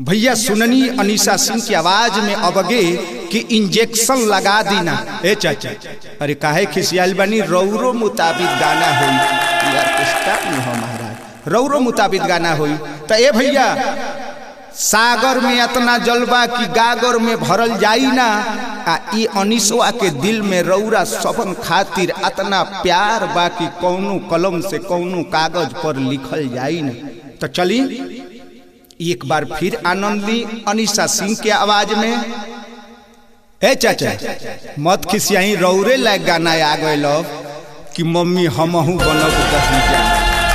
भैया सुननी अनीसा सिंह की आवाज में अबगे कि इंजेक्शन लगा दीना ए चाचा अरे काहे खिसियाल बनी रौरो मुताबिक गाना होई यार किस्ता नहीं हो महाराज रौरो मुताबिक गाना होई तो ए भैया सागर में इतना जलवा कि गागर में भरल जाई ना आ ई अनिसवा के दिल में रौरा सबन खातिर इतना प्यार बा कि कौनो कलम से कौनो कागज पर लिखल जाई ना तो चली एक बार फिर आनंद ली अनिशा सिंह के आवाज में ए चाचा मत खिसियाई रौरे लायक गाना आ गए कि मम्मी हमहू बनब दही जा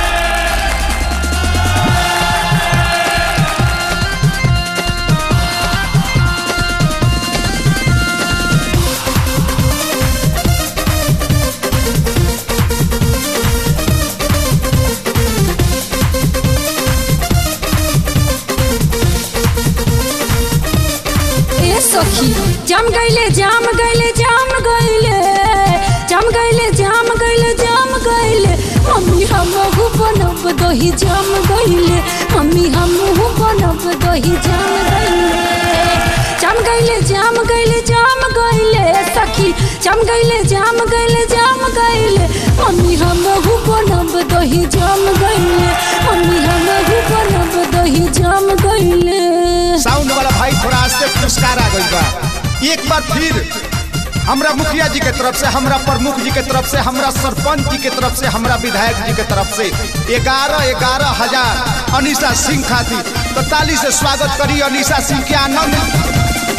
ए सखी जम गईले जाम गईले जाम गईले जम गईले जाम गईले जाम गईले मम्मी हम बनब दही जाम गईले मम्मी हम बनब दही जाम गईले जम गईले जाम गईले जाम गईले सखी जम गईले जाम गईले जाम गईले मम्मी हम बनब दही जाम गईले मम्मी हम बनब दही जाम गईले साउंड वाला भाई थोड़ा आस्ते पुरस्कार आ गई बा एक बार फिर हमरा मुखिया जी के तरफ से हमरा प्रमुख जी के तरफ से हमरा सरपंच जी के तरफ से हमरा विधायक जी के तरफ से ग्यारह ग्यारह हजार अनिशा सिंह खातिर तो ताली से स्वागत करी अनिशा सिंह के आनंद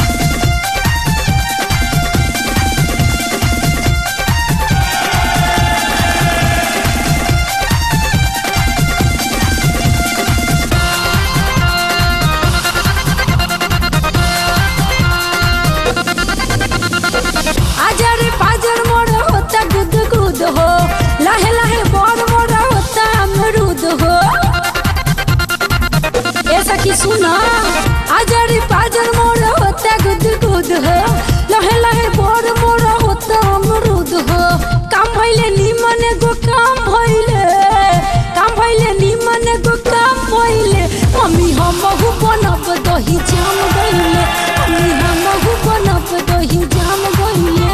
आजर पाजर मोर होता गुद गुद हो लाहे लाहे बोर मोर होता अमरूद हो ऐसा की सुना आजर पाजर मोर होता गुद गुद हो लाहे लाहे बोर मोर होता अमरूद हो काम भइले निमन गो काम भइले काम भइले निमन गो काम भइले मम्मी हम बनब दही जाम गइले मम्मी हम बनब दही जाम गइले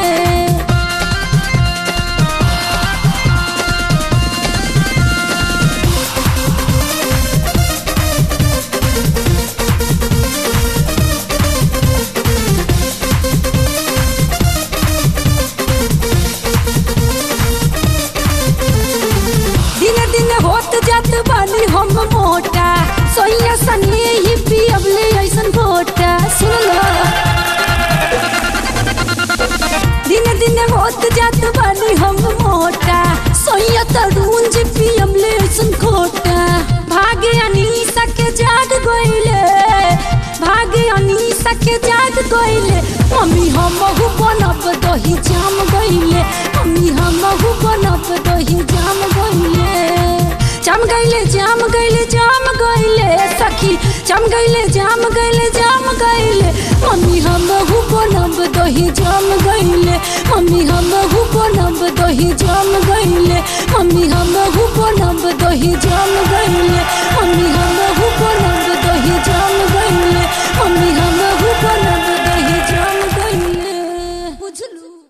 दिन दिन होत जात बानी हम मोटा सोइया सने ही पियबले ऐसन घोटा सुन लो दिन दिन होत जात बानी हम मोटा सोइया तरुण जी पियबले ऐसन घोटा भागे अनीसा के जाग गइले भागे अनीसा के जाग गइले मम्मी हम बनब दही जाम गइले मम्मी हम बनब दही जाम गइले जाम गइले जाम गइले जाम गइले सखी जाम गइले जाम गइले जाम गइले मम्मी हम बनब दही जाम गइले मम्मी हम बनब दही जाम गइले मम्मी हम